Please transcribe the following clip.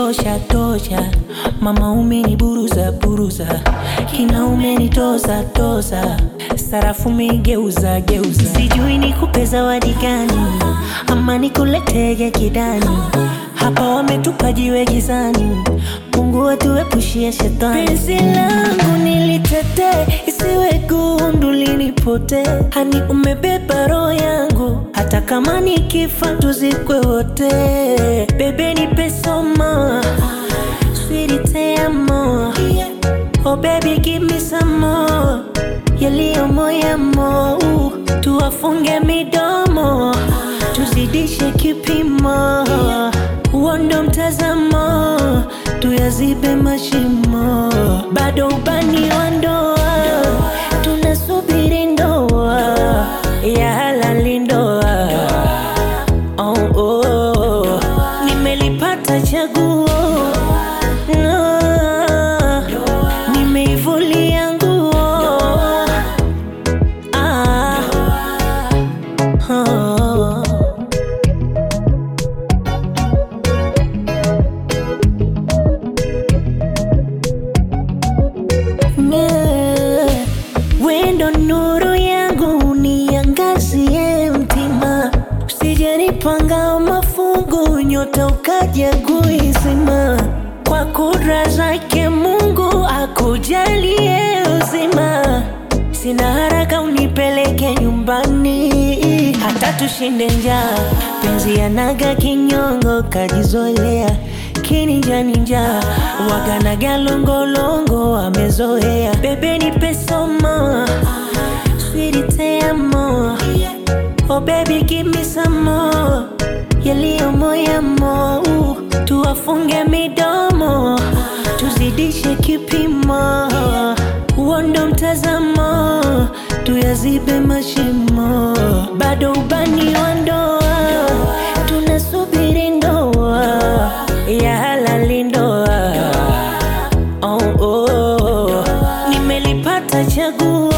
tosha tosha, mama umeniburuza buruza, kina umenitoza toza, sarafu umegeuza geuza, sijui nikupe zawadi gani ama nikuletege kidani, hapa wametupa jiwe gizani, Mungu atuepushie shetani. Penzi langu nilitetee, isiwe gundu linipotee, hani umebeba roho yangu, hata kama nikifa tuzikwe wote. Bebe nipe somo, sweetie te amo, oh baby give me some more, yaliyo moyamo, tuwafunge midomo, tuzidishe kipimo, uondo mtazamo, tuyazibe mashimo, bado ubani wa ndoa, tunasubiri ndoa ya halali ndoa. Oh, oh, oh. Nimelipata chaguo no. Nimeivulia nguo ah. oh. Yeah. Wendo nuru yangu niangazie mtima, usijenipanga mafungu, nyota ukaja kuizima. Kwa kudra zake Mungu akujalie uzima, sina haraka unipeleke nyumbani, hata tushinde njaa. Penzi yanaga kinyongo, kajizolea kininjaninja waganaga longolongo amezoea bebe nipe somo sweetie te amo oh baby give me some more yaliyo moyamo tuwafunge midomo tuzidishe kipimo uondo mtazamo tuyazibe mashimo bado ubani wa ndoa tunasubiri ndoa ya halali ndoa oh, oh, oh. nimelipata chaguo